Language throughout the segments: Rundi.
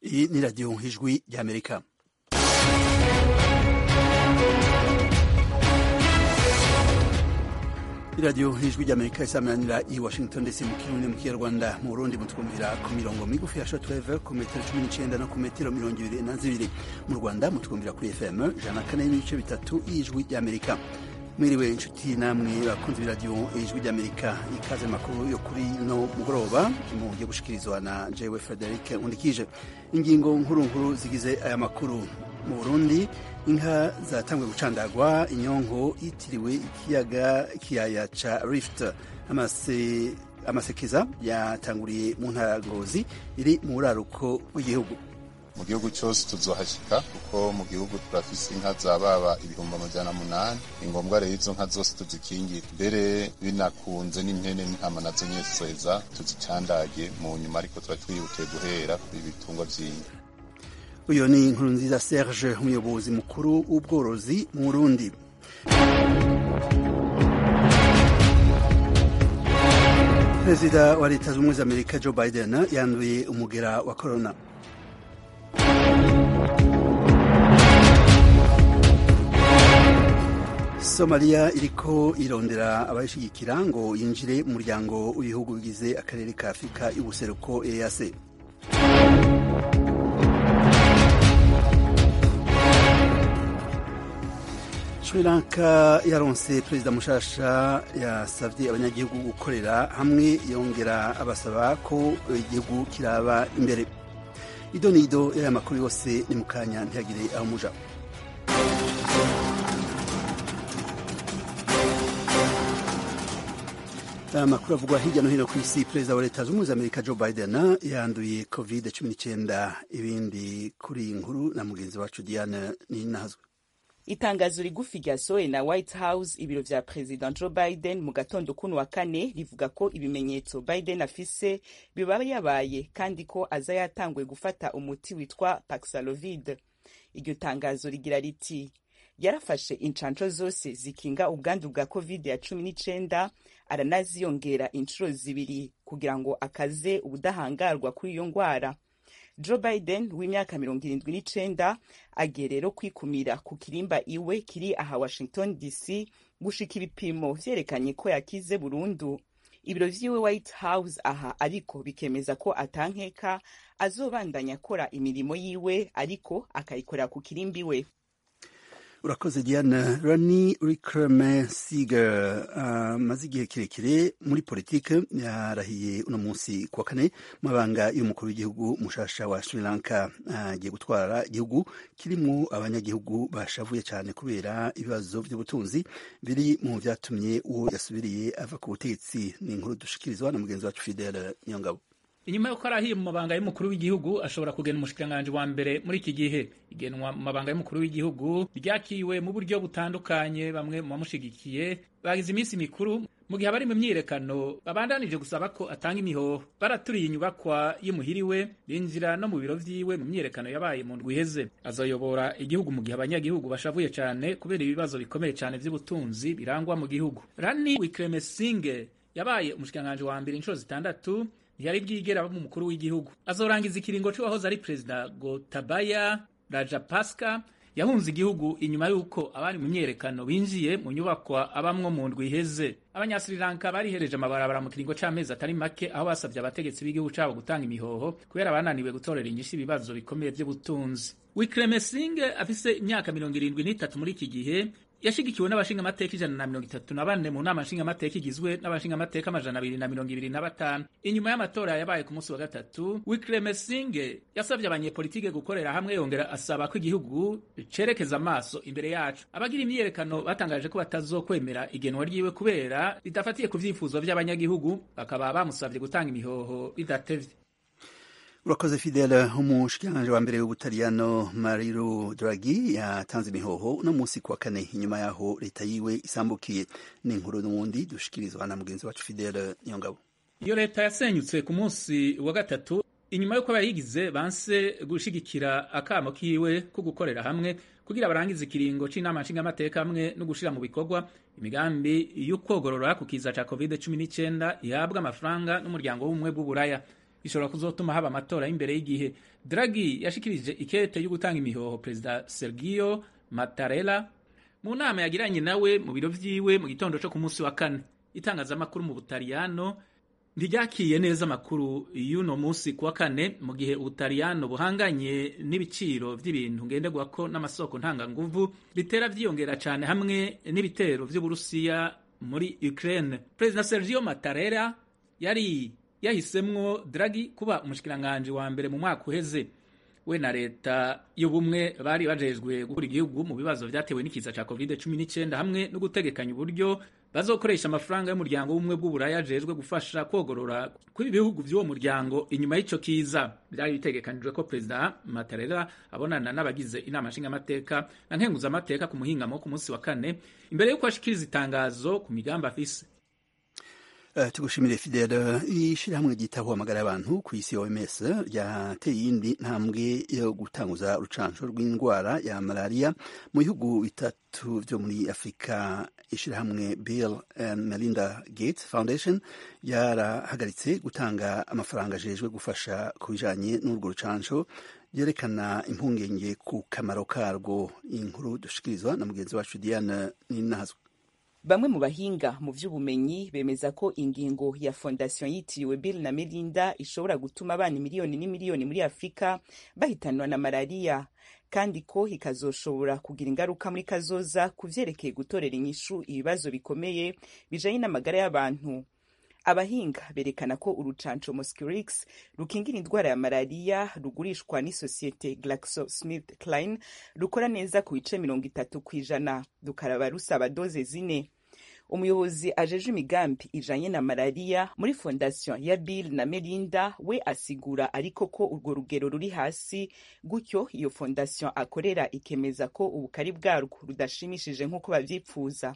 iyi ni radiyo ijwi ry'amerika iradiyo ijwi ry'amerika isamanira i washington ndetse mu kirundi mu kinyarwanda mu burundi mutwumvira ku mirongo migufi ya shortwave ku metero cumi n'icenda no ku metero mirongo ibiri na zibiri mu rwanda mutwumvira kuri fm ijana na kane n'ibice bitatu y'ijwi ry'amerika mwiriwe inshuti namwe bakunze b'iradiyo ijwi ry'amerika ikaze makuru yo kuri no mugoroba mugiye gushikirizwa na jewe frederic undikije ingingo nkuru nkuru zigize aya makuru mu burundi inka zatanguye gucandagwa inyonko yitiriwe ikiyaga kiyaya ca rift amase amasekeza yatanguriye mu ntara ngozi iri mu buraruko bw'igihugu mu gihugu cyose tuzohashika kuko mu gihugu turafise inka zababa ibihumbi amajana munani ni ngombwa rero izo nka zose tuzikingira mbere binakunze n'impene n'intama nazo nyene tuzoheza tuzicandage mu nyuma ariko tuba twihutiye guhera kuri ibitungwa vy'inka uyu ni inkuru nziza serge umuyobozi mukuru w'ubworozi mu burundi perezida wa leta zunze ubumwe za amerika joe biden yanduye umugera wa korona somaliya iriko irondera abayishigikira ngo yinjire mu muryango w'ibihugu bigize akarere ka afurika y'ubuseruko eac sri lanka yaronse perezida mushasha yasavye abanyagihugu gukorera hamwe yongera abasaba ko igihugu kiraba imbere ido nido y'aya makuru yose ni mu kanya ntihagire aho muja amakuru avugwa hirya no hino ku isi perezida wa leta zunze ubumwe za amerika joe biden yanduye covid cumi n'icyenda ibindi kuri iyi nkuru na mugenzi wacu diane ninazwe itangazo rigufi ryasohowe na white house ibiro vya perezida joe biden mu gatondo kuno wa kane rivuga ko ibimenyetso biden afise biba yabaye kandi ko aza yatanguye gufata umuti witwa paxlovid iryo tangazo rigira riti yarafashe incanco zose zikinga ubwandu bwa covid ya cumi n'icenda aranaziyongera inshuro zibiri kugira ngo akaze ubudahangarwa kuri iyo ngwara joe biden w'imyaka mirongo irindwi n'icenda agiye rero kwikumira ku kirimba iwe kiri aha washington dc gushika ibipimo vyerekanye ko yakize burundu ibiro vyiwe white house aha ariko bikemeza ko atankeka azobandanya akora imirimo yiwe ariko akayikorera ku kirimba iwe urakoze diana rani ricremesiger amaze uh, igihe kirekire muri politike yarahiye uno munsi kuwa kane mabanga y'umukuru w'igihugu mushasha wa sri lanka agiye uh, gutwara igihugu kirimwo abanyagihugu bashavuye cyane kubera ibibazo by'ubutunzi biri mu vyatumye uwo yasubiriye ava ku butegetsi ni inkuru dushikirizwa na mugenzi wacu fidele nyongabo inyuma y'uko arahiye mu mabanga y'umukuru w'igihugu ashobora kugena umushikiranganji wa mbere muri iki gihe igenwa mu mabanga y'umukuru w'igihugu ryakiwe mu buryo butandukanye bamwe mu bamushigikiye bagize iminsi mikuru mu gihe abari mu myiyerekano babandanije gusaba ko atanga imihoho baraturiye inyubakwa y'imuhiriwe binjira no mu biro vyiwe mu myiyerekano yabaye mu ndwi iheze azoyobora igihugu mu gihe abanyagihugu bashavuye cyane kubera ibibazo bikomeye cyane vy'ubutunzi birangwa mu gihugu rani wikremesinge yabaye umushikiranganji wa mbere inshuro zitandatu ntiyari bwigera aba umukuru w'igihugu azorangiza ikiringo c'uwahoze ari perezida gotabaya rajapaksa yahunze igihugu inyuma y'uko abari mu myerekano binjiye mu nyubakwa abamwo mu ndwi iheze abanyasirilanka barihereje amabarabara mu kiringo c'amezi atari make aho basavye abategetsi b'igihugu cabo gutanga imihoho kubera bananiwe gutorera inyishu ibibazo bikomeye vy'ubutunzi wikremesinge afise imyaka mirongo irindwi n'itatu muri iki gihe yashigikiwe n'abashingamateka ijana na mirongo itatu na bane mu nama nshingamateka igizwe n'abashingamateka amajana abiri na mirongo ibiri na batanu inyuma y'amatora yabaye ku munsi wa gatatu wikremesinge yasabye abanyepolitike gukorera hamwe yongera asaba ko igihugu cerekeza amaso imbere yacu abagira imyiyerekano batangaje ko batazokwemera igenwa ryiwe kubera ridafatiye ku vyifuzo vy'abanyagihugu bakaba bamusavye gutanga imihoho bidatevye urakoze fidele umushikiranganji wa mbere w'ubutaliyano mariro dragi yatanze imihoho uno munsi kuwa kane inyuma yaho leta yiwe isambukiye ni inkuru n'ubundi dushikirizwa na mugenzi wacu fidele niyongabo iyo leta yasenyutse ku munsi wa gatatu inyuma y'uko abayigize banse gushigikira akamo kiwe ko gukorera hamwe kugira barangize ikiringo c'inama nshingamateka hamwe no gushira mu bikorwa imigambi y'ukwogorora ku kiza ca covid 19 ihabwa amafaranga n'umuryango w'ubumwe bw'uburaya bishobora kuzotuma haba amatora y'imbere y'igihe dragi yashikirije ikete yo gutanga imihoho perezida sergio mattarella mu nama yagiranye nawe mu biro vyiwe mu gitondo co ku munsi wa kane itangazamakuru mu butaliyano ntiryakiye neza amakuru y'uno munsi kuwa kane mu gihe ubutaliyano buhanganye n'ibiciro vy'ibintu ngenderwako n'amasoko ntanganguvu bitera vyiyongera cane hamwe n'ibitero vy'uburusiya muri ukraine perezida sergio mattarella yari yahisemwo dragi kuba umushikiranganji wa mbere mu mwaka uheze we na leta y'ubumwe bari bajejwe gukura igihugu mu bibazo vyatewe n'ikiza ca covid 19 hamwe no gutegekanya uburyo bazokoresha amafaranga y'umuryango w'ubumwe bw'uburaya ajejwe gufasha kwogorora kw'ibi bihugu vy'uwo muryango inyuma y'ico kiza byari bitegekanijwe ko perezida Mattarella abonana n'abagize inama nshingamateka na nkenguzamateka ku muhingamo ku munsi wa kane imbere y'uko ashikiriza itangazo ku migambi afise Uh, tugushimire Fidel ishirahamwe ryitaho amagara y'abantu ku isi OMS ryateye iyindi ntambwe yo gutanguza urucanco rw'indwara ya malaria mu bihugu bitatu vyo muri Afrika ishirahamwe Bill and Melinda Gates Foundation yarahagaritse gutanga amafaranga ajejwe gufasha ku bijanye n'urwo rucanco yerekana impungenge ku kamaro karwo inkuru dushikirizwa na mugenzi wacu Diane Ninazwe bamwe mu bahinga mu vy'ubumenyi bemeza ko ingingo ya fondation yitiriwe Bill na Melinda ishobora gutuma abana miliyoni n'imiliyoni muri Afrika bahitanwa na malaria kandi ko ikazoshobora kugira ingaruka muri kazoza ku vyerekeye gutorera inyishu ibibazo bikomeye bijanye n'amagara y'abantu abahinga berekana ko urucanco Mosquirix rukingira indwara ya malaria rugurishwa n'isosiyete GlaxoSmithKline rukora neza ku bice mirongo itatu kw'ijana rukaraba rusaba doze zine umuyobozi ajeje imigambi ijanye na malaria muri fondation ya Bill na Melinda we asigura ariko ko urwo rugero ruri hasi gutyo iyo fondation akorera ikemeza ko ubukari bwarwo rudashimishije nk'uko bavyipfuza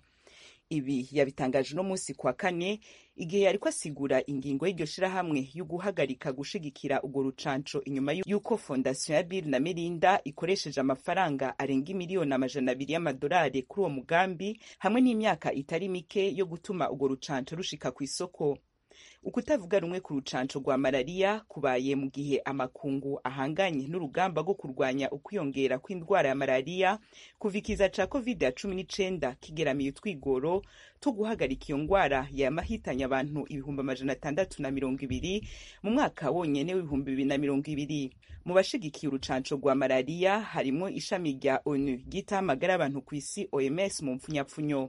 ibi yabitangaje uno munsi kwa kane igihe yariko asigura ingingo y'iryo shirahamwe yo guhagarika gushigikira urwo rucanco inyuma y'uko fondation ya Bill na Melinda ikoresheje amafaranga arenga imiliyoni amajana abiri y'amadolari kuri uwo mugambi hamwe n'imyaka itari mike yo gutuma urwo rucanco rushika ku isoko ukutavuga rumwe ku rucanco rwa malaria kubaye mu gihe amakungu ahanganye n'urugamba rwo kurwanya ukwiyongera kw'indwara ya malaria kuva ikiza ca covid ya cumi n'icenda kigeramiye utwigoro two guhagarika iyo ndwara yamahitanye abantu ibihumbi amajana atandatu na mirongo ibiri mu mwaka wonyene w'ibihumbi bibiri na mirongo ibiri mu bashigikiye urucanco rwa malaria harimwo ishami rya onu ryitaho amagara y'abantu ku isi oms mu mpfunyapfunyo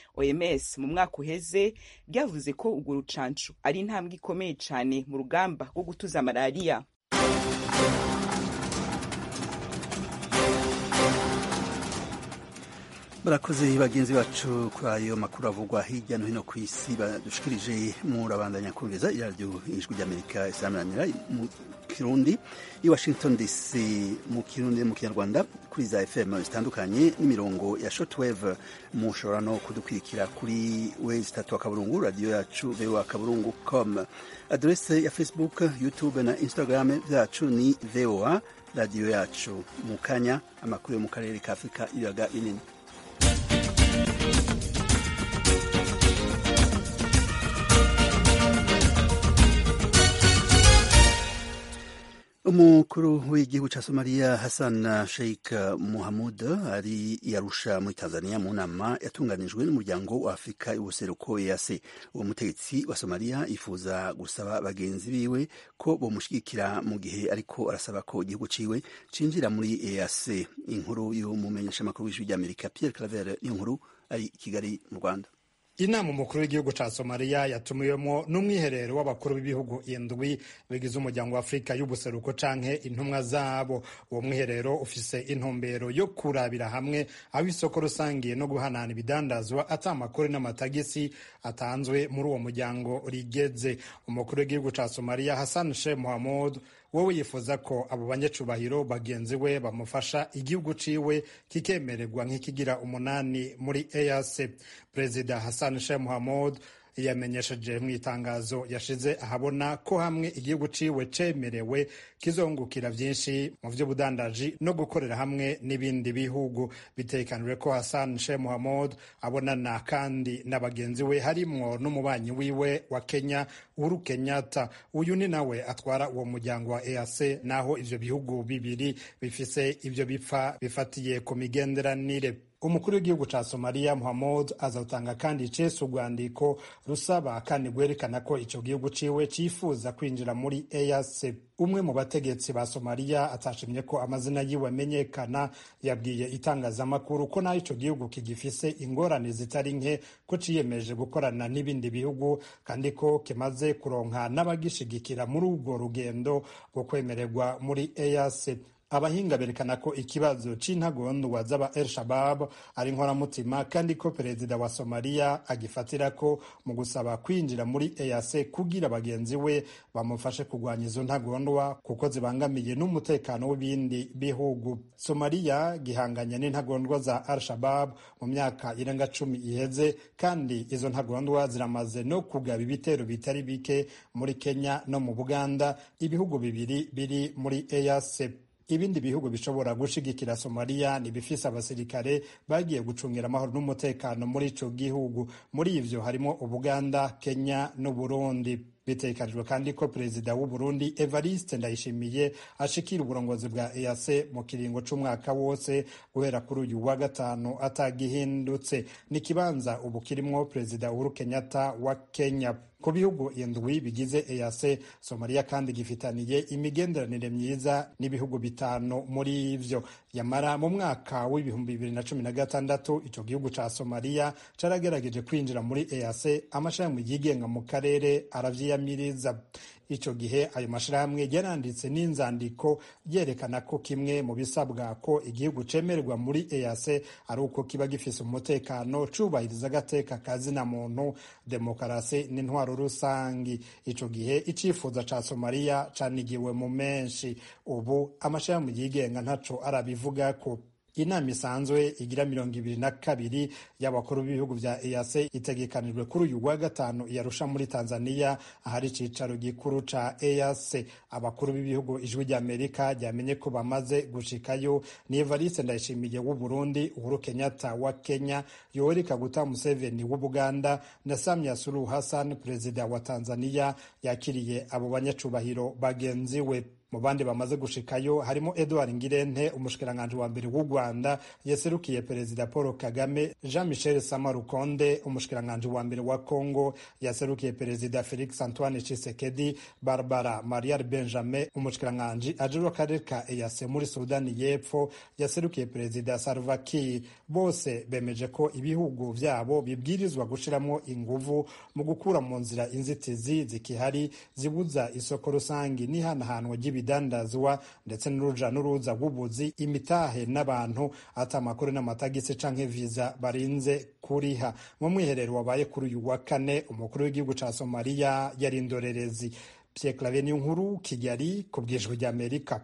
OMS mu mwaka uheze ryavuze ko urwo rucanco ari intambwe ikomeye cane mu rugamba rwo gutuza malaria barakoze bagenzi bacu kuri ayo makuru avugwa hirya no hino ku isi badushikirije murabandanya kumviriza iradiyo ijwi ry'amerika isaranira mu kirundi i washington dc mu kirundi mu kinyarwanda kuri za fm zitandukanye n'imirongo ya shortwave mushobora no kudukurikira kuri wezi itatu akaburungu radiyo yacu voa akaburungu com adrese ya facebook youtube na instagram byacu ni voa radiyo yacu mu kanya amakuru yo mu karere ka afurika ibiyaga binini umukuru w'igihugu ca somaliya hassan sheikh muhamud ari yarusha muri tanzania mu nama yatunganijwe n'umuryango wa afurika y'ubuseruko ease uwo mutegetsi wa somaliya yifuza gusaba bagenzi biwe ko bomushigikira mu gihe ariko arasaba ko igihugu ciwe cinjira muri ease inkuru y'umumenyeshamakuru w'ijwi ry'amerika pierre claver niyo nkuru ari i kigali mu rwanda inama umukuru w'igihugu ca somaliya yatumiwemo n'umwiherero w'abakuru b'ibihugu indwi bigize umuryango wa afurika y'ubuseruko canke intumwa zabo uwo mwiherero ufise intumbero yo kurabira hamwe aho isoko rusangiye no guhanahana ibidandazwa ata amakuru n'amatagisi atanzwe muri uwo muryango rigeze umukuru w'igihugu ca somaliya hassan sheikh mohamud wowe yifuza ko abo banyacubahiro bagenzi we bamufasha igihugu ciwe kikemererwa nk'ikigira umunani muri EAC perezida Hassan Sheikh Mohamud yamenyesheje mu itangazo yashize ahabona ko hamwe igihugu ciwe cemerewe kizungukira vyinshi mu vy'ubudandaji no gukorera hamwe n'ibindi bihugu bitekanijwe ko Hassan Sheikh Mohamud abonana kandi na bagenzi we harimwo n'umubanyi wiwe wa Kenya Uhuru Kenyatta uyu ni nawe atwara uwo muryango wa EAC naho ivyo bihugu bibiri bifise ivyo bipfa bifatiye ku migenderanire umukuru w'igihugu ca somaliya muhamud azatanga kandi icese urwandiko rusaba kandi rwerekana ko ico gihugu ciwe cifuza kwinjira muri eac umwe mu bategetsi ba somaliya atashimye ko amazina yiwe amenyekana yabwiye itangazamakuru ko naho ico gihugu kigifise ingorane zitari nke ko ciyemeje gukorana n'ibindi bihugu kandi ko kimaze kuronka n'abagishigikira muri urwo rugendo rwo kwemererwa muri eac abahinga berekana ko ikibazo c'intagondwa z'aba el shabab ari nkoramutima kandi ko perezida wa somaliya agifatira ko mu gusaba kwinjira muri eac kugira bagenzi we bamufashe kurwanya izo ntagondwa kuko zibangamiye n'umutekano w'ibindi bihugu somaliya gihanganye n'intagondwa za al shabab mu myaka irenga cumi iheze kandi izo ntagondwa ziramaze no kugaba ibitero bitari bike muri kenya no mu buganda ibihugu bibiri biri muri eac ibindi bihugu bishobora gushigikira somaliya ni bifise abasirikare bagiye gucungira amahoro n'umutekano muri ico gihugu muri ivyo harimo ubuganda kenya n'uburundi bitekanijwe kandi ko perezida w'uburundi evariste ndayishimiye ashikira uburongozi bwa eac mu kiringo c'umwaka wose guhera kuri uyu wa gatanu atagihindutse n'ikibanza ubu kirimwo perezida uhuru kenyatta wa kenya ku bihugu indwi bigize eac somaliya kandi gifitaniye imigenderanire myiza n'ibihugu bitanu muri ivyo yamara mu mwaka w'ibihumbi bibiri na cumi na gatandatu ico gihugu ca somaliya caragerageje kwinjira muri eac amashirahamwe yigenga mu karere aravyiyamiriza ico gihe ayo mashirahamwe yaranditse n'inzandiko yerekana ko kimwe mu bisabwa ko igihugu cemererwa muri eac ari uko kiba gifise umutekano cubahiriza agateka kazina muntu demokarasi n'intwaro rusangi ico gihe icifuzo ca somaliya canigiwe mu menshi ubu amashirahamwe yigenga ntaco arabivugako inama isanzwe igira mirongo ibiri na kabiri y'abakuru b'ibihugu vya EAC itegekanijwe kuri uyu wa gatanu yarusha muri Tanzania ahari icicaro gikuru ca EAC abakuru b'ibihugu ijwi ry'Amerika ryamenye ko bamaze gushikayo ni Evariste Ndayishimiye w'u Burundi Uhuru Kenyatta wa Kenya Yoweri Kaguta Museveni w'u Buganda na Samia Suluhu Hassan perezida wa Tanzania yakiriye abo banyacubahiro bagenzi we mu bandi bamaze gushikayo harimo Edouard Ngirente umushikiranganji wa mbere w'u Rwanda yaserukiye perezida Paul Kagame Jean Michel Samarukonde umushikiranganji wa mbere wa Congo yaserukiye perezida Felix Antoine Tshisekedi Barbara Marial Benjamin umushikiranganji ajejwe akarere ka EAC muri Sudani y'Epfo yaserukiye perezida Salva Kiir bose bemeje ko ibihugu vyabo bibwirizwa gushiramwo inguvu mu gukura mu nzira inzitizi zikihari zibuza isoko rusangi n'ihanahanwa ry'ibi ibidandazwa ndetse n'uruja n'uruza rw'ubuzi imitahe n'abantu ata amakuru n'amatagisi canke viza barinze kuriha mu mwiherero wabaye kuri uyu wa kane umukuru w'igihugu ca somaliya yari indorerezi pierre claver niyo nkuru kigali ku bwijwi ry'amerika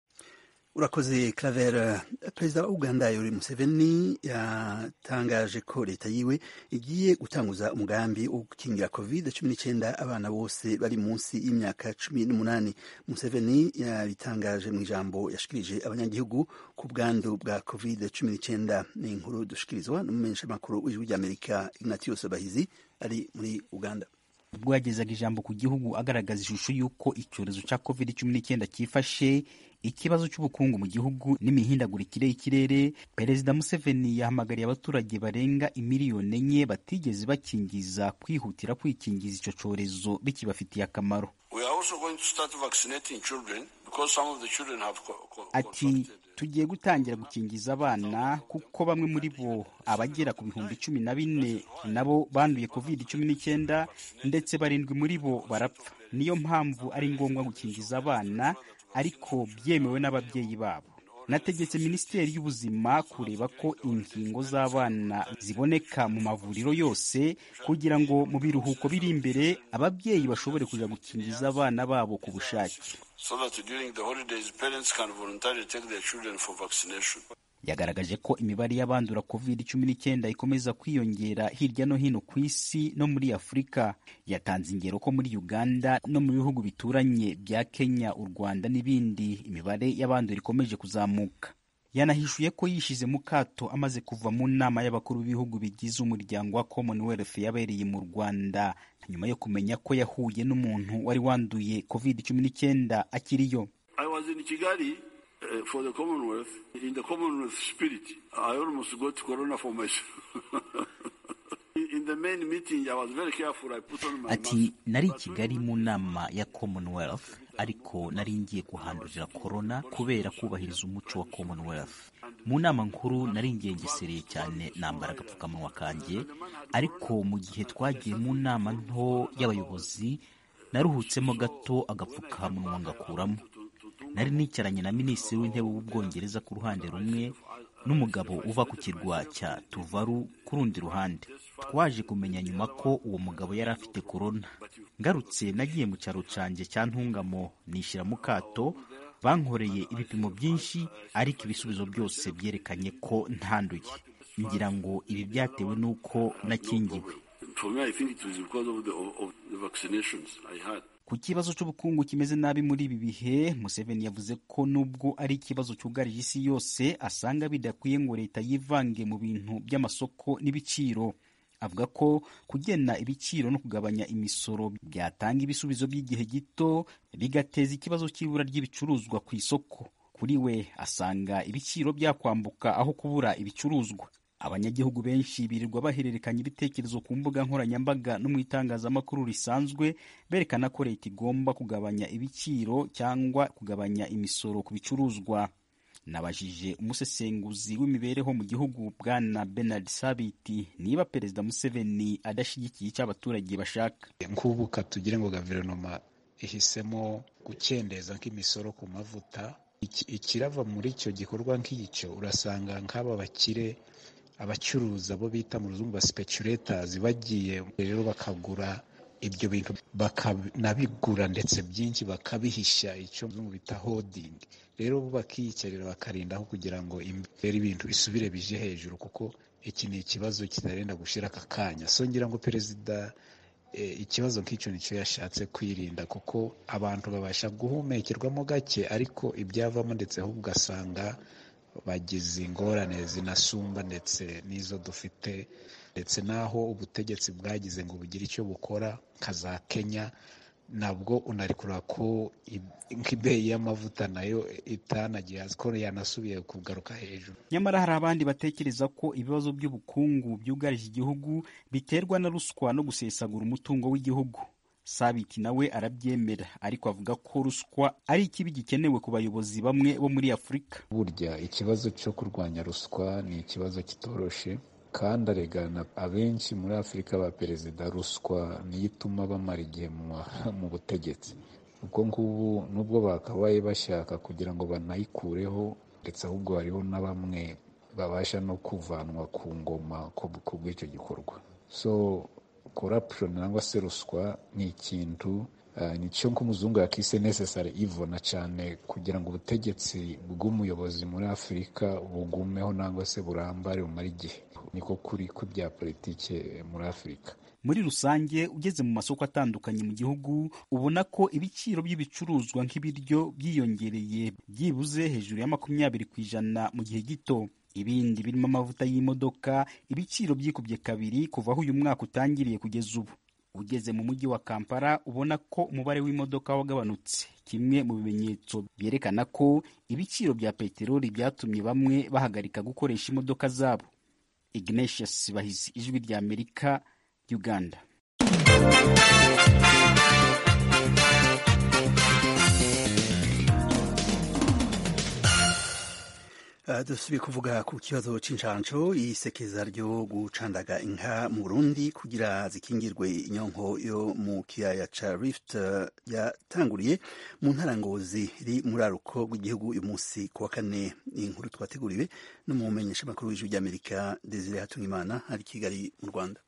urakoze claver perezida wa uganda yoweri museveni yatangaje ko leta yiwe igiye gutanguza umugambi wo gukingira covid cumi n'icyenda abana bose bari munsi y'imyaka cumi n'umunani museveni yabitangaje mu ijambo yashikirije abanyagihugu ku bwandu bwa covid cumi n'icyenda ni inkuru dushikirizwa n'umumenyeshamakuru w'ijwi ry'amerika ignatius bahizi ari muri uganda ubwo yagezaga ijambo ku gihugu agaragaza ishusho y'uko icyorezo cya covid cumi n'icyenda cyifashe ikibazo cy'ubukungu mu gihugu n'imihindagurikire y'ikirere perezida museveni yahamagariye abaturage barenga imiliyoni enye batigeze bakingiza kwihutira kwikingiza icyo cyorezo bikibafitiye akamaro ati tugiye gutangira gukingiza abana kuko bamwe muri bo abagera ku bihumbi cumi na bine nabo banduye covid cumi n'icyenda ndetse barindwi muri bo barapfa niyo mpamvu ari ngombwa gukingiza abana ariko byemewe n'ababyeyi babo nategetse minisiteri y'ubuzima kureba ko inkingo z'abana ziboneka mu mavuriro yose kugira ngo mu biruhuko biri imbere ababyeyi bashobore kujya gukingiza abana babo ku bushake yagaragaje ko imibare y'abandura covid cumi n'icyenda ikomeza kwiyongera hirya no hino ku isi no muri afurika yatanze ingero ko muri uganda no mu bihugu bituranye bya kenya u rwanda n'ibindi imibare y'abandura ikomeje kuzamuka yanahishuye ko yishize mu kato amaze kuva mu nama y'abakuru b'ibihugu bigize umuryango wa commonwealth yabereye mu rwanda nyuma yo kumenya ko yahuye n'umuntu wari wanduye covid cumi n'icyenda akiriyo I was in Kigali uh, for the Commonwealth. In the Commonwealth spirit, I almost got corona for myself. in the main meeting, I was very careful. I put on my ati mask. nari i kigali mu nama ya commonwealth ariko nari ngiye kuhandurira korona kubera kubahiriza umuco wa commonwealth mu nama nkuru nari ngengesereye cyane nambara agapfukamunwa kanjye ariko mu gihe twagiye mu nama nto y'abayobozi naruhutsemo gato agapfukamunwa ngakuramo nari nicaranye na minisitiri w'intebe w'ubwongereza ku ruhande rumwe n'umugabo uva ku kirwa cya tuvaru ku rundi ruhande twaje kumenya nyuma ko uwo mugabo yari afite korona ngarutse nagiye mu cyaro canje cya ntungamo nishyira mu kato bankoreye ibipimo byinshi ariko ibisubizo byose byerekanye ko ntanduye ngira ngo ibi byatewe n'uko nakingiwe For me, I think it was because of the, of, of the vaccinations I had. ku kibazo cy'ubukungu kimeze nabi muri ibi bihe museveni yavuze ko nubwo ari ikibazo cyugarije isi yose asanga bidakwiye ngo leta yivange mu bintu by'amasoko n'ibiciro avuga ko kugena ibiciro no kugabanya imisoro byatanga ibisubizo by'igihe gito bigateza ikibazo cy'ibura ry'ibicuruzwa ku isoko kuri we asanga ibiciro byakwambuka aho kubura ibicuruzwa abanyagihugu benshi birirwa bahererekanya ibitekerezo ku mbuga nkoranyambaga no mu itangazamakuru risanzwe berekana ko leta igomba kugabanya ibiciro cyangwa kugabanya imisoro ku bicuruzwa nabajije umusesenguzi w'imibereho mu gihugu bwana Bernard Sabiti niba perezida Museveni adashyigikiye icyo abaturage bashaka nk'ubu katugire ngo guverinoma ihisemo gukendeza nk'imisoro ku mavuta Iki- ikirava muri icyo gikorwa nk'icyo urasanga nk'aba bakire abacuruza bo bita mu ruzungu ba speculators bagiye rero bakagura ibyo bintu bakanabigura ndetse byinshi bakabihisha icyo muzungu bita holding rero bo bakiyicarira bakarindaho kugira ngo imbere ibintu bisubire bije hejuru kuko iki ni ikibazo kitarenda gushira aka kanya so ngira ngo perezida eh, ikibazo nk'icyo nicyo yashatse kwirinda kuko abantu babasha guhumekerwamo gake ariko ibyavamo ndetse ahubwo ugasanga bagize ingorane zinasumba ndetse n'izo dufite ndetse n'aho ubutegetsi bwagize ngo bugire icyo bukora nka za kenya nabwo unarikura ko i- nk'ibeyi y'amavuta nayo itanagiye hasi ko yanasubiye kugaruka hejuru nyamara hari abandi batekereza ko ibibazo by'ubukungu byugarije igihugu biterwa na ruswa no gusesagura umutungo w'igihugu sabiti nawe arabyemera ariko avuga ko ruswa ari ikibi gikenewe ku bayobozi bamwe bo muri afurika burya ikibazo cyo kurwanya ruswa ni ikibazo kitoroshe kandi aregana abenshi muri afurika ba perezida ruswa niyo ituma bamara igihe mu ma- mu butegetsi ubwo ngubu nubwo bakabaye bashaka kugira ngo banayikureho ndetse ahubwo hariho na bamwe babasha no kuvanwa ku ngoma ku ku bw'icyo gikorwa so corruption cyangwa se ruswa ni ikintu uh, nicyo nk'umuzungu yakise necessary evil na cyane kugira ngo ubutegetsi bw'umuyobozi muri afurika bugumeho nangwa se burambare bumare igihe niko kuri kw'ibya politike muri afurika muri rusange ugeze mu masoko atandukanye mu gihugu ubona ko ibiciro by'ibicuruzwa nk'ibiryo byiyongereye byibuze hejuru ya makumyabiri ku ijana mu gihe gito ibindi birimo amavuta y'imodoka ibiciro byikubye kabiri kuva aho uyu mwaka utangiriye kugeza ubu ugeze mu mujyi wa kampala ubona ko umubare w'imodoka wagabanutse kimwe mu bimenyetso byerekana ko ibiciro bya peteroli byatumye bamwe bahagarika gukoresha imodoka zabo ignatius bahizi ijwi rya amerika uganda Uh, dusubiye kuvuga ku kibazo c'incanco isekeza ryo gucandaga inka mu Burundi kugira zikingirwe inyonko yo mu kiyaya ca Rift uh, yatanguriye mu ntara Ngozi iri muri aruko rw'igihugu uyu munsi ku wa kane inkuru twateguriwe no mu menyesha makuru w'ijwi ry'Amerika Desire Hatungimana ari i Kigali mu Rwanda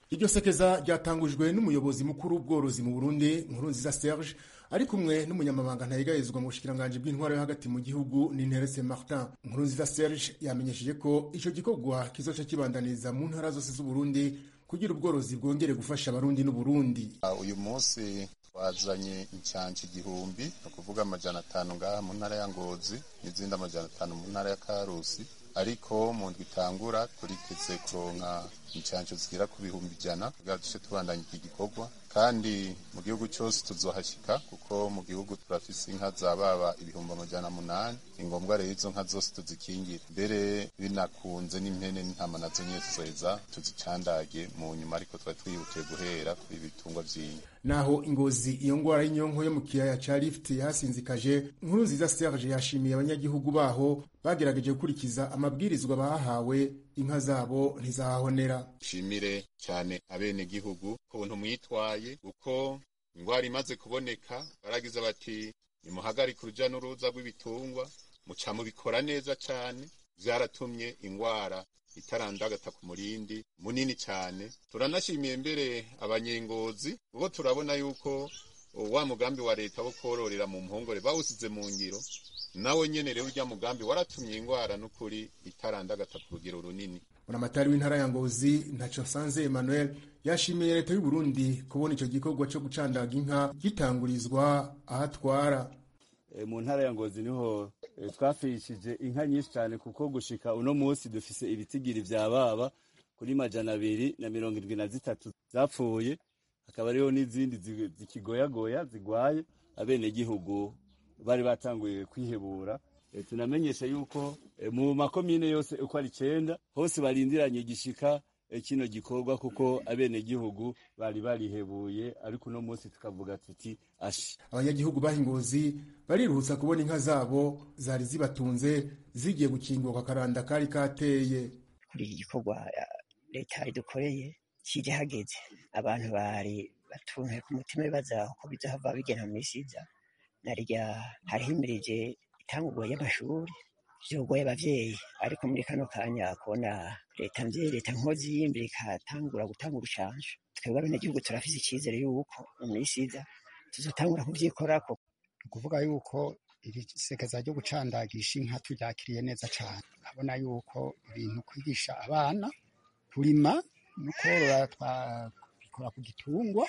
iryo sekeza ryatangujwe n'umuyobozi mukuru w'ubworozi mu burundi nkurunziza serge ari kumwe n'umunyamabanga ntayigayezwa mu bushikiranganji bw'intwaro yo hagati mu gihugu n'interese martin nkurunziza serge yamenyesheje ko ico gikorwa kizoca kibandaniriza mu ntara zose z'uburundi kugira ubworozi bwongere gufasha abarundi n'uburundi uyu munsi twazanye incanci igihumbi ni ukuvuga amajana atanu ngaha mu ntara ya ngozi n'izindi amajana atanu mu ntara ya karusi ariko mu ndwi itangura turiteze kuronka incanco zigera ku bihumbi ijana kugira duce tubandanya iki gikorwa kandi mu gihugu cyose tuzohashika kuko mu gihugu turafise inka zababa ibihumbi amajana munani ni ngombwa rero izo nka zose tuzikingira mbere binakunze n'impene n'intama nazo nyene tuzoheza tuzicandage mu nyuma ariko twari twihutiye guhera kuri ibitungwa vy'inka naho ingozi iyo ngwara y'inyonko yo mu kiyaya ca lift yasinzikaje nkuru nziza serge yashimiye abanyagihugu baho bagerageje gukurikiza amabwirizwa bahawe inka zabo ntizahahonera nshimire cyane abenegihugu kuntu mwitwaye uko ingwara imaze kuboneka baragize bati nimuhagarike uruja n'uruza rw'ibitungwa muca mubikora neza cyane vyaratumye ingwara itarandagata ku murindi munini cyane turanashimiye mbere abanyengozi kuko turabona yuko wa mugambi wa leta wo kororera mu mpongore bawusize mu ngiro nawe nyene rero urya mugambi waratumye ingwara n'ukuri itarandagata ku rugero runini buramatari w'intara ya ngozi ntaco sanze emmanuel yashimiye leta y'u burundi kubona ico gikorwa co gucandaga inka gitangurizwa ahatwara mu ntara ya ngozi niho twafishije inka nyinshi cyane kuko gushika uno munsi dufise ibitigiri vya baba kuri majana abiri na mirongo indwi na zitatu zapfuye hakaba hariho n'izindi zikigoyagoya zigwaye abenegihugu bari batanguye kwihebura tunamenyesha yuko mu makomine yose uko ari icenda hose barindiranye igishika kino gikorwa kuko abenegihugu bari barihebuye ariko uno munsi tukavuga tuti ashi abanyagihugu bahingozi bariruhutsa kubona inka zabo zari zibatunze zigiye gukingurwa akaranda kari kateye kuri iki gikorwa leta idukoreye kiri hageze abantu bari batuntuye ku mutima bibaza uko bizahava bigena mu misi iza narya harihimirije itangurwa y'amashuri vyogoye abavyeyi ariko muri kano kanya kubona leta mvyeyi leta nkozi y'imbere ikatangura gutanga urushanje twebwe abenegihugu turafise icizere yuko mu misi iza tuzotangura kuvyikorako ni ukuvuga yuko iri sekeza ryo gucandagisha inka turyakiriye neza cane urabona yuko ibintu kwigisha abana kurima no korora twabikora ku gitungwa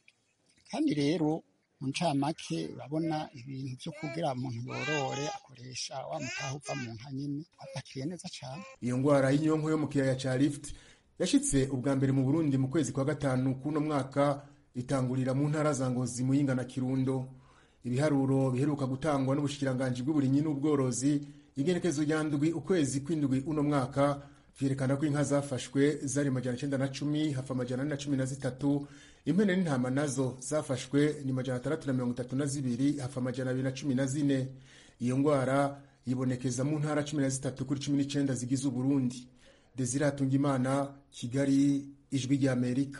kandi rero mu ncamake urabona ibintu vyo kugira umuntu yorore akoresha wa mutaha uva mu nka nyene atakiriye neza cane iyo ngwara y'inyonko yo mu kiyaya ca lift yashitse ubwa mbere mu burundi mu kwezi kwa gatanu k'uno mwaka itangurira mu ntara za ngozi muyinga na kirundo ibiharuro biheruka gutangwa n'ubushikiranganji bw'uburimyi n'ubworozi igenekezo rya ndwi ukwezi kw'indwi uno mwaka vyerekana ko inka zafashwe zari majana cenda na cumi hafa amajana ane na cumi na zitatu impene n'intama nazo zafashwe ni majana atandatu na mirongo itatu na zibiri hafa amajana abiri na cumi na zine iyo ngwara yibonekeza mu ntara cumi na zitatu kuri cumi n'icenda zigize uburundi desire hatungimana kigali ijwi ry'amerika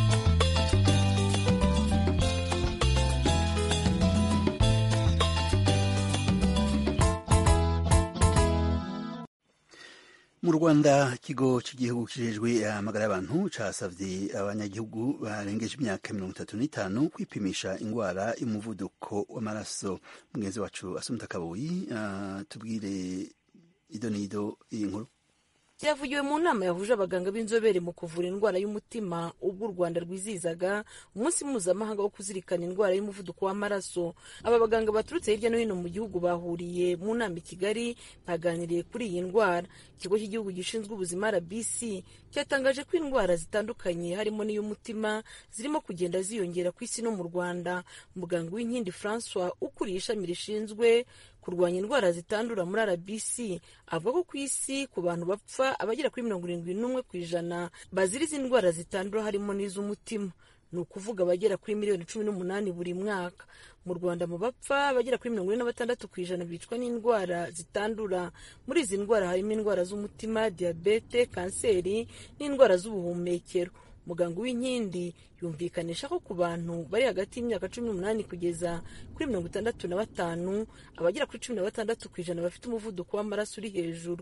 mu rwanda ikigo cy'igihugu kijejwe amagara y'abantu casavye abanyagihugu barengeje imyaka mirongo itatu n'itanu kwipimisha ingwara y'umuvuduko w'amaraso mugenzi wacu asumta kabuyi uh, tubwire ido n'ido iyi nkuru byavugiwe mu nama yahuje abaganga b'inzobere mu kuvura indwara y'umutima ubwo u rwanda rwizihizaga umunsi mpuzamahanga wo kuzirikana indwara y'umuvuduko w'amaraso aba baganga baturutse hirya no hino mu gihugu bahuriye mu nama i kigali baganiriye kuri iyi ndwara ikigo cy'igihugu gishinzwe ubuzima rbc cyatangaje ko indwara zitandukanye harimo n'iy'umutima zirimo kugenda ziyongera ku isi no mu rwanda muganga w'inkindi francois ukuriye ishami rishinzwe kurwanya indwara zitandura muri rbc avuga ko ku isi ku bantu bapfa abagera kuri mirongo irindwi n'umwe ku ijana bazira izi ndwara zitandura harimo n'iz'umutima ni ukuvuga abagera kuri miliyoni cumi n'umunani buri mwaka mu rwanda mu bapfa abagera kuri mirongo ine na batandatu ku ijana bicwa n'indwara zitandura muri izi ndwara harimo indwara z'umutima diyabete kanseri n'indwara z'ubuhumekero muganga w'inkindi yumvikanisha ko ku bantu bari hagati y'imyaka cumi n'umunani kugeza kuri mirongo itandatu na batanu abagera kuri cumi na batandatu ku ijana bafite umuvuduko w'amaraso uri hejuru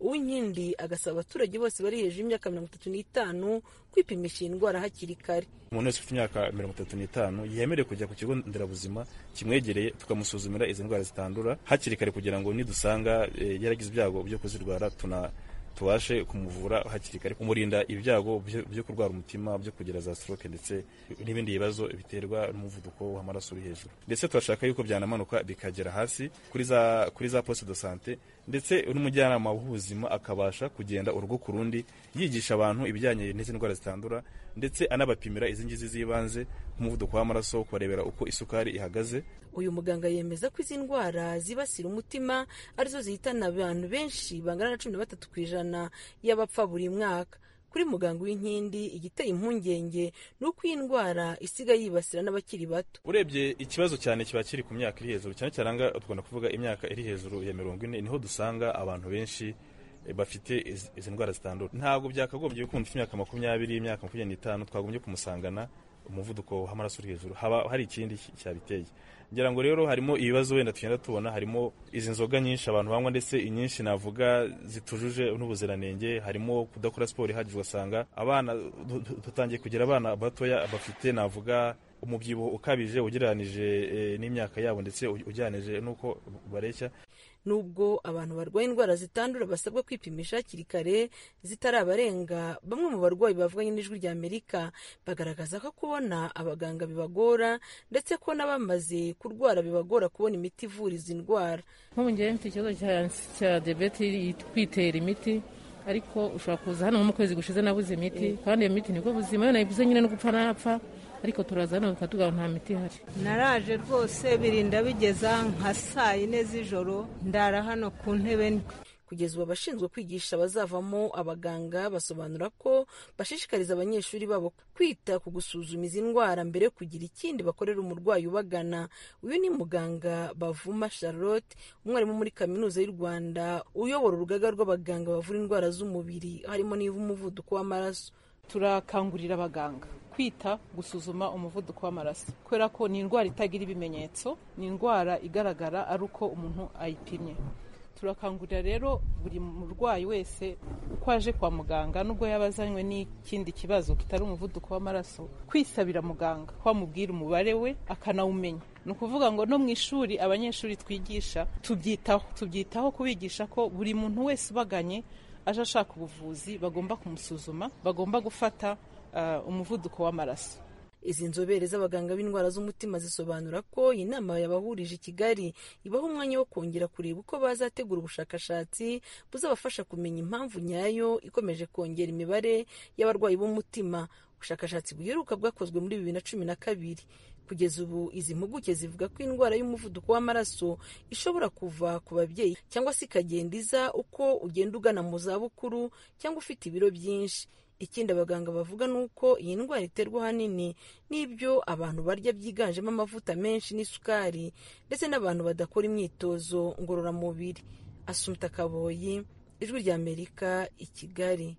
uw'inkindi agasaba abaturage bose bari hejuru y'imyaka mirongo itatu n'itanu kwipimisha iyi ndwara hakiri kare umuntu wese ufite imyaka mirongo itatu n'itanu yemerewe kujya ku kigo nderabuzima kimwegereye tukamusuzumira izi ndwara zitandura hakiri kare kugira ngo nidusanga e, yaragize ibyago byo kuzirwara tuna tubashe kumuvura hakiri kare kumurinda ibyago byo kurwara umutima byo kugira za stroke ndetse n'ibindi bibazo biterwa n'umuvuduko w'amaraso uri hejuru ndetse turashaka yuko byanamanuka bikagera hasi kuri za kuri za poste de sante ndetse n'umujyanama w'ubuzima akabasha kugenda urugo ku rundi yigisha abantu ibijyanye n'izi ndwara zitandura ndetse anabapimira izi ngizi z'ibanze nk'umuvuduko w'amaraso kubarebera uko isukari ihagaze uyu muganga yemeza ko izi ndwara zibasira umutima arizo zihitana abantu benshi bangana na cumi na batatu ku ijana y'abapfa buri mwaka kuri muganga w'inkindi igiteye impungenge ni uko iyi ndwara isigaye yibasira n'abakiri bato urebye ikibazo cyane kiba kiri ku myaka iri hejuru cyane cyane tugomba kuvuga imyaka iri hejuru ya mirongo ine niho dusanga abantu benshi bafite izi ndwara zitandura ntabwo byakagombye ko umuntu ufite imyaka makumyabiri imyaka makumyabiri n'itanu twagombye kumusangana umuvuduko w'amaraso uri hejuru haba hari ikindi cyabiteye ngira ngo rero harimo ibibazo wenda tugenda tubona harimo izi nzoga nyinshi abantu banywa ndetse inyinshi navuga zitujuje n'ubuziranenge harimo kudakora siporo ihagije ugasanga abana dutangiye kugira abana batoya bafite navuga umubyibuho ukabije ugereranije n'imyaka yabo ndetse ujyanije n'uko bareshya nubwo abantu barwaye indwara zitandura basabwa kwipimisha hakiri kare zitarabarenga bamwe mu barwayi bavuganye n'ijwi rya amerika bagaragaza ko kubona abaganga bibagora ndetse ko n'abamaze kurwara bibagora kubona imiti ivura izi ndwara nk'ubu ngewe mfite ikibazo cya debeti kwitera imiti ariko ushobora kuza hano nko mu kwezi gushize nabuze imiti kandi iyo miti nibwo buzima iyo nayibuze nyine no gupfa napfa ariko turaza hano bakatubwira nta miti ihari naraje rwose birinda bigeza nka saa yine z'ijoro ndara hano ku ntebe kugeza ubu abashinzwe kwigisha abazavamo abaganga basobanura ko bashishikariza abanyeshuri babo kwita ku gusuzuma izi ndwara mbere yo kugira ikindi bakorera umurwayi ubagana uyu ni muganga bavuma charlotte umwarimu muri kaminuza y'u rwanda uyobora urugaga rw'abaganga bavura indwara z'umubiri harimo n'umuvuduko w'amaraso turakangurira abaganga kwita gusuzuma umuvuduko w'amaraso kubera ko ni indwara itagira ibimenyetso ni indwara igaragara ari uko umuntu ayipimye turakangurira rero buri murwayi wese uko aje kwa muganga nubwo yaba azanywe n'ikindi kibazo kitari umuvuduko w'amaraso kwisabira muganga ko amubwira umubare we akanawumenya ni ukuvuga ngo no mu ishuri abanyeshuri twigisha tubyitaho tubyitaho kubigisha ko buri muntu wese ubaganye aje ashaka ubuvuzi bagomba kumusuzuma bagomba gufata umuvuduko w'amaraso izi nzobere z'abaganga b'indwara z'umutima zisobanura ko iyi nama yabahurije i kigali ibaha umwanya wo kongera kureba uko bazategura ubushakashatsi buzabafasha kumenya impamvu nyayo ikomeje kongera imibare y'abarwayi b'umutima ubushakashatsi buheruka bwakozwe muri bibiri na cumi na kabiri kugeza ubu izi mpuguke zivuga ko indwara y'umuvuduko w'amaraso ishobora kuva ku babyeyi cyangwa se ikagenda iza uko ugenda ugana mu zabukuru cyangwa ufite ibiro byinshi ikindi abaganga bavuga ni uko iyi ndwara iterwa ahanini n'ibyo abantu barya byiganjemo amavuta menshi n'isukari ndetse n'abantu badakora imyitozo ngororamubiri asumta kaboyi ijwi ry'amerika i kigali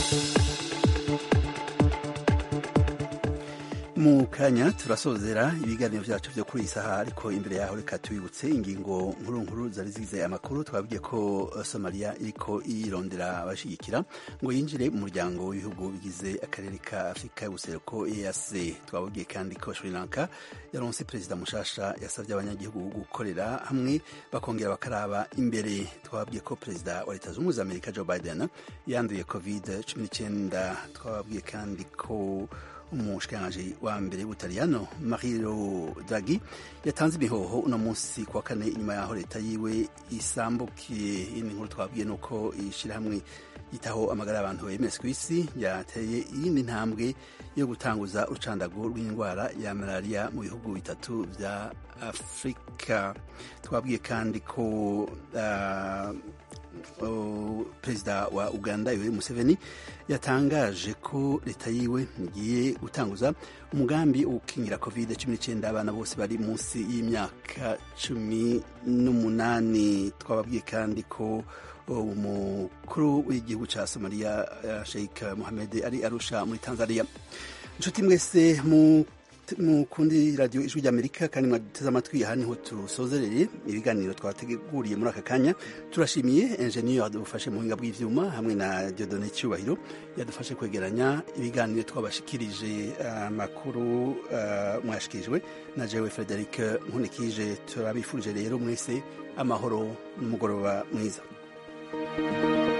mu kanya turasozera ibiganiro byacu byo kuri iyi saha ariko imbere yaho reka tubibutse ingingo nkuru nkuru zari zigize amakuru twabwiye ko somaliya iriko yirondera abashyigikira ngo yinjire mu muryango w'ibihugu bigize akarere ka afurika y'ubuseruko eac twababwiye kandi ko sri lanka yaronse perezida mushasha yasabye abanyagihugu gukorera hamwe bakongera bakaraba imbere twababwiye ko perezida wa leta zunze ubumwe za amerika joe biden yanduye covid cumi n'icyenda twababwiye kandi ko umushikiranganji wa mbere w'ubutaliyano mario draghi yatanze imihoho uno munsi kuwa kane inyuma yaho leta yiwe isambukiye iyindi nkuru twabwiye ni uko ishyirahamwe yitaho amagara y'abantu bms ku isi yateye iyindi ntambwe yo gutanguza urucandago rw'indwara ya malariya mu bihugu bitatu bya afurika twabwiye kandi ko uh, Uh, perezida wa uganda yoweri museveni yatangaje ko leta yiwe igiye gutanguza umugambi wo gukingira covid cumi n'icyenda abana bose bari munsi y'imyaka cumi n'umunani twababwiye kandi ko umukuru w'igihugu cya somaliya sheikh mohamed ari arusha muri tanzania inshuti mwese mu mukundi radiyo ijwi ry'amerika kandi mwaduteze amatwi aha niho tusozereye ibiganiro twateguriye muri aka kanya turashimiye enjeniyeri yadufashe mu buhinga bw'ivyuma hamwe na diodone cyubahiro yadufashe kwegeranya ibiganiro twabashikirije amakuru uh, mwashikirijwe na jewe frederic nkunikije turabifurije rero mwese amahoro n'umugoroba mwiza thank you